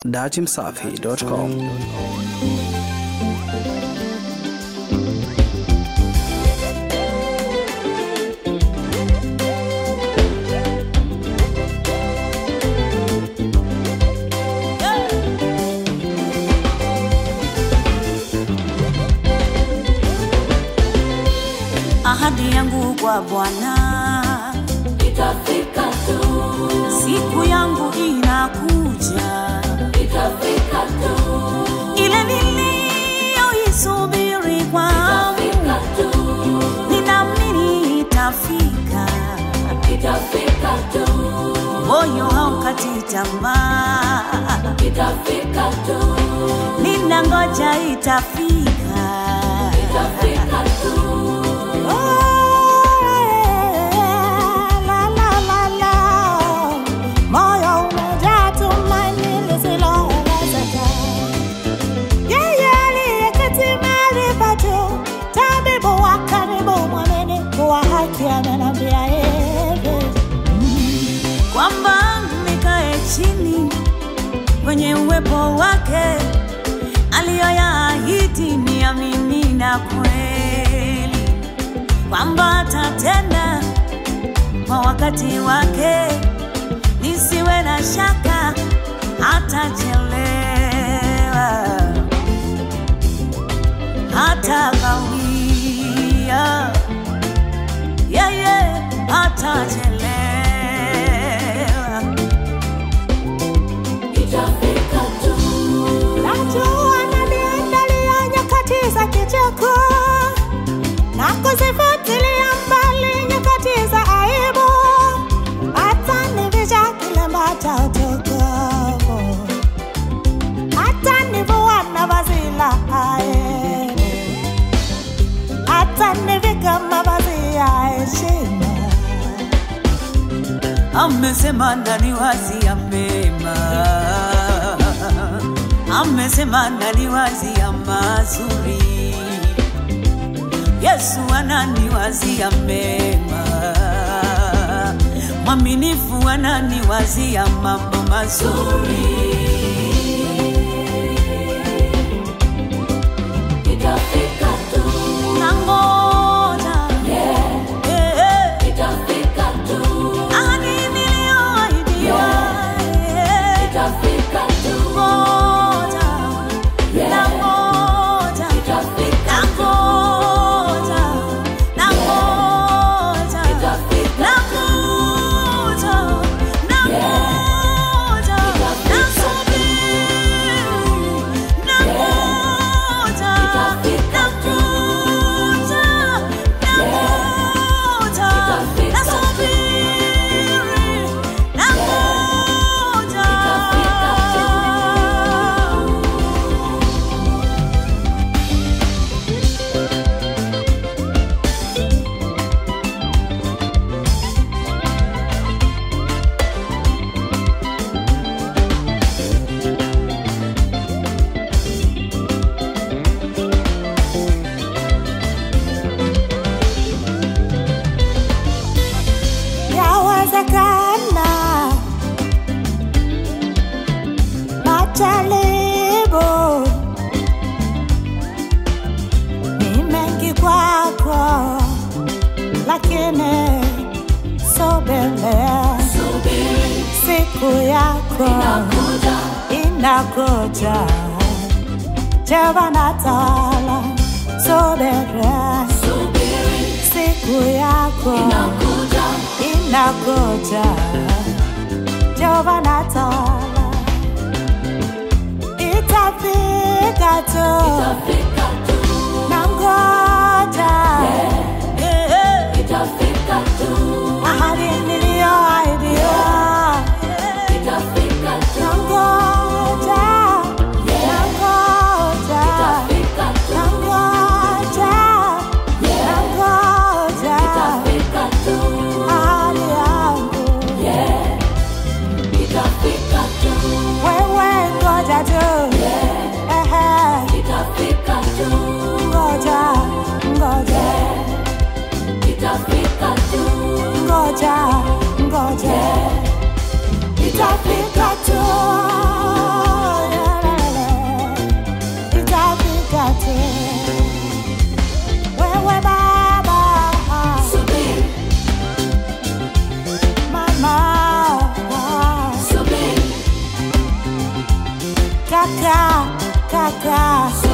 datimsafi.com. ahadi yangu kwa Bwana Itafika tu, siku yangu inakuja, itafika tu, ile niliyoisubiri kwangu, itafika tu, ninaamini itafika. itafika tu, Moyo haukati tamaa, itafika tu, ninangoja itafika. itafika tu, Oh, la, la, la, la. Moyo umejaa tumaini lisiloelezeka. Yeye aliyeketi mahali pa juu, tabibu wa karibu, mwaminifu wa haki, amenambia hivi kwamba nikae chini kwenye uwepo wake, aliyoyaahidi niamini na kweli kwamba atatenda kwa wakati wake, nisiwe na shaka hatachelewa, hata kawia, yeye hatachelewa. itafika tu, Najua ananiandalia nyakati za kicheko na kuzifutilia mbali nyakati za aibu, atanivisha kilemba cha utukufu, atanivua na vazi la aibu, atanivika mavazi ya heshima amesema ndani wazi ya mema, amesema ndani wazi ya mazuri. Yesu ananiwazia mema, mwaminifu ananiwazia mambo mazuri. itafika tu, Nangoja yeah, eh, eh, itafika tu, ahadi niliyoahidiwa, eh, itafika tu, ngoja yeah, nangoja itafika tu, Nangoja, nangoja, itafika nangoja, nangoja, nasubiri, nangoja, nangoja, nangoja, nasubiri, nangoja. yawezekana majaribu ni mengi kwako, lakini sogelea subiri, siku yako kuja, inakuja. Jevanatala sogelea subiri, siku yako kuja, inakuja Jehova natala itafika tu itafika tu, nangoja Eh, eh. itafika tu, ahadi niliyoahidiwa itafika tu, nangoja nangoja itafika tu, nangoja nangoja itafika tu, ahadi yangu yeah, itafika tu, wewe ngoja tu Ehe. itafika tu, ngoja ngoja itafika tu, ngoja ngoja itafika tu baraka